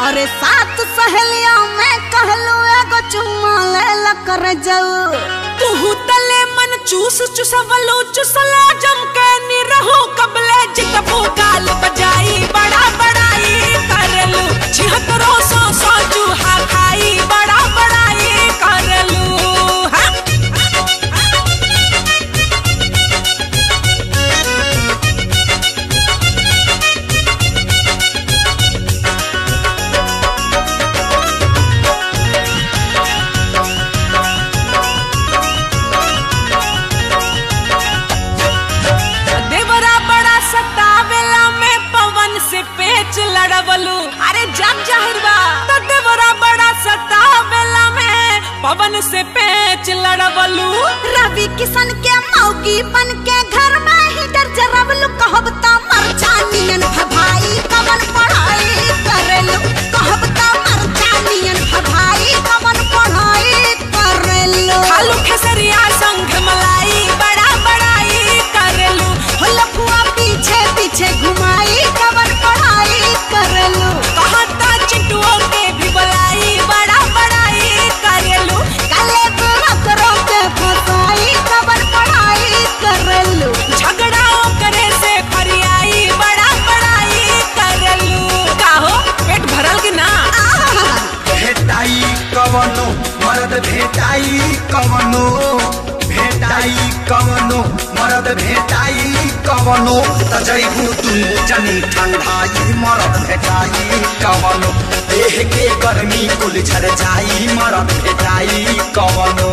अरे सात सहेलिया में कहलू एगो चुम्मा ले ला कर जाऊ तुहू तले मन चूस चुसवलो चुसला जम के निरहो कबले जितबो गाल बजाई बड़ा बड़ाई करलू छिहत्तरो सौ सौ चूहा खाई बड़ा बड़ाई करलू हाँ? देवरा बड़ा सतावेला में पवन से पेच लड़वलू अरे जग जाहिरबा तो देवरा बड़ा सतावेला में पवन से पेच लड़वलू रवि किशन के मौगी बन के घर में ही डर जरवलू कहब त मर जानियन भभाई कवन पढ़ाई करेलू कहब त मर जानियन भभाई कवन पढ़ाई करेलू खालू खेसरिया संग मलाई बड़ा बड़ाई करलू हो लफुआ पीछे पीछे घुमाई कवन पढ़ाई करेलू कहता चिंटुओं के भी बुलाई बड़ा बड़ाई करलू काले बुरकरों के फसाई कवन पढ़ाई करेलू झगड़ाओ करे से फरियाई बड़ा बड़ाई करलू काहो पेट भरल कि ना आहा भेटाई कवनो मरद भेटाई कवनो भेटाई कवनो मरद भेटाई कवनो त जैबू दुनु जनी ठंडाई मरद भेटाई कवनो देह के गर्मी कुल झर जाई मरद भेटाई कवनो